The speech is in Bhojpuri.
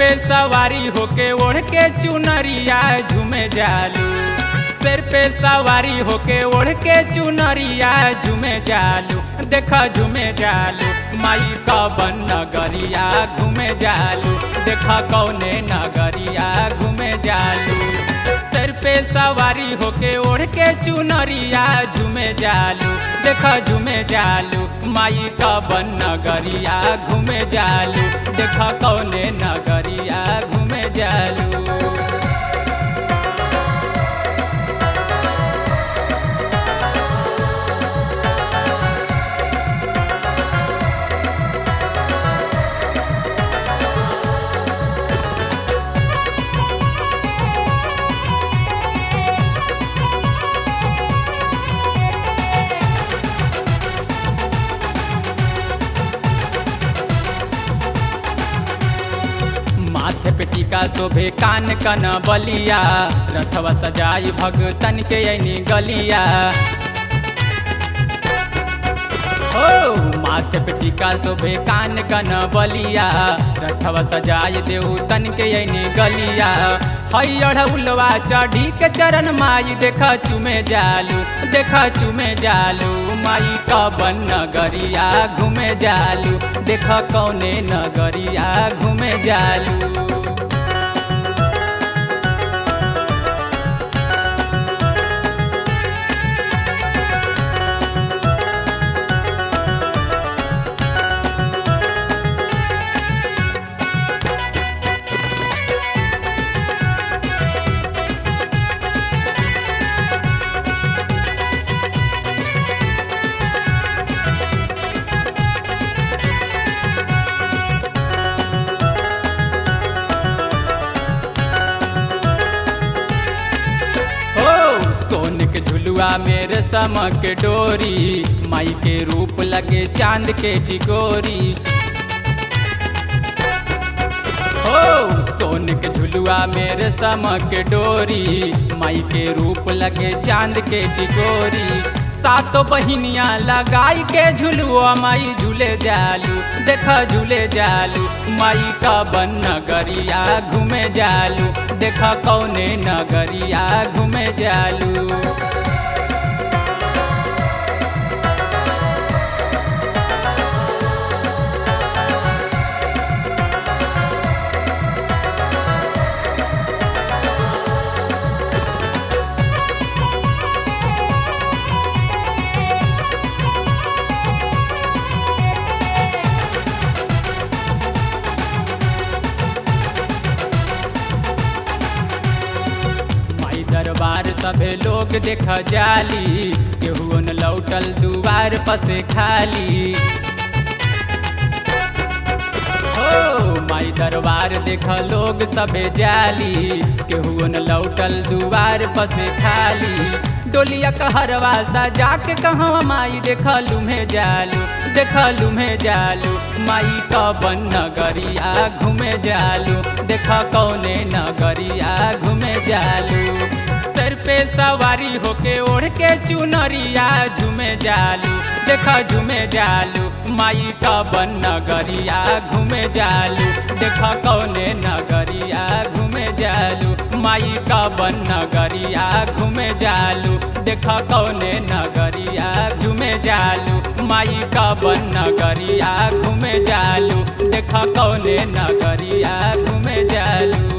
पे सवारी होके ओढ़ के चुनरिया झूमे जालू सिर पे सवारी होके ओढ़ के चुनरिया झूमे जालू देखा झूमे जालू माई कवन नगरिया घूमे जालू देखा कौने नगरिया घूमे जालू सिर पे सवारी होके ओढ़ के चुनरिया झूमे जालू देखा झूमे जालू माई कवन नगरिया घूमे जालू देखा कौने नगरिया घूमे जालू माथे पे टीका शोभे कान कन बलिया रथवा सजाई भगतन के ऐनी गलिया हो माथे पे टीका शोभे कान कन बलिया रथवा सजाई देऊ तन के ऐनी गलिया हई अढ़उलवा चढ़ी के चरण माई देखा चुमे जालू देखा चुमे जालू माई कबन नगरिया घूमे जालू देखा कौने नगरिया घूमे जालू हो सोन के झुलुआ मेरे समक डोरी माई के रूप लगे चांद के टिकोरी हो सोन के झुलुआ मेरे समक डोरी माई के रूप लगे चांद के टिकोरी सातो बहिनिया लगाई के झुलुआ माई झूले जालू देखा झूले जालू माई का बन नगरिया घूमे जालू देखा कौने नगरिया घूमे जालू माई दरबार सभे लोग देख जाली केहू न लौटल दुआर पसे खाली हो माई दरबार देख लोग सबे जाली केहू न लौटल दुआर पसे खाली डोलिया कहरवा सजा के कहवा माई देख लुम्हे जालू देख लुम्हे जालू माई कबन नगरिया घूमे जालू देख कौने नगरिया घूमे जालू सर पे सवारी होके ओढ़ के चुनरिया झूमे जालू देखा झूमे जालू माई कबन नगरिया घूमे जालू देखा कौने नगरिया घूमे जालू माई कबन नगरिया घूमे जालू देखा कौने नगरिया घूमे जालू माई कबन नगरिया घूमे जालू देखा कौने नगरिया घूमे जालू